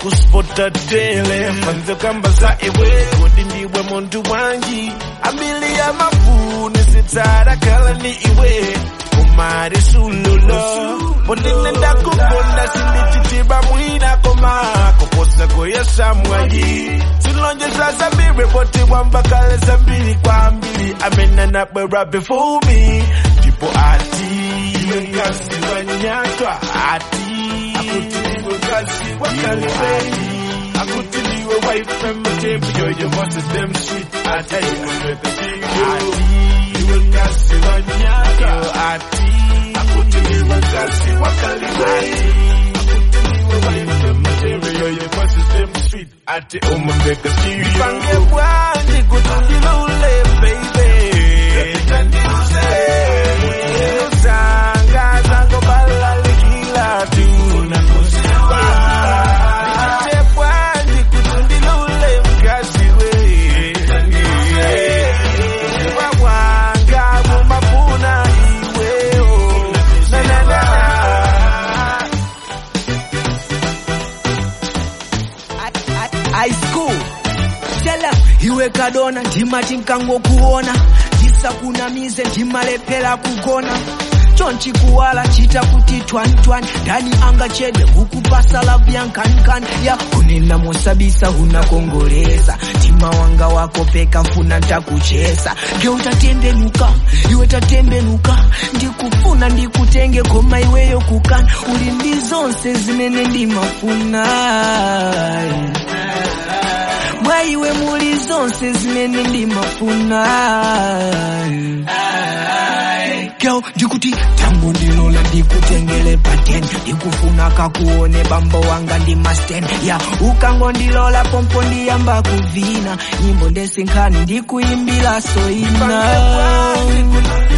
kuspota tele fanze kamba za iwe kodi ndiwe muntu wanji ambili ya mafuni sitsara kala ni iwe kumari sululo ponine ndakukonda sindichitiba mwina koma koposa koyesa mwanji silonjesa zambiri poti wambakale zambiri kwa mbili amena nabwera before me ndipo ati iwe kasi wanyatwa ati akutiliwe kasi wakaliwe akutiliwe wife mtembi yo your voice is them sweet ati iwe ati iwe kasi wanyatwa ati akutiliwe kasi wakaliwe akutiliwe wife mtembi yo your voice is them sweet ati umembeka serious pange bwanji kutundilule baby high school tela iwe kadona ndimati nkangokuona ndisakunamize ndimalepera kugona chonchi kuwala chita kuti twantwani ndani angachedwe kukupasa lavu ya nkankani ya kunena mosabisa unakongoleza tima wanga wako peka mfuna ntakuchesa nge utatembenuka iwe tatembenuka ndikufuna ndikutenge koma iweyo kukana uli ndi zonse zimene ndimafuna mwa iwe muli zonse zimene ndimafuna Girl, ndikuti tangu ndilola ndikutengele paten ndikufuna kakuone bambo wanga ndi masten ya ukango ndilola pompo ndiyamba kuvina nyimbo ndesinkhani ndikuimbila soina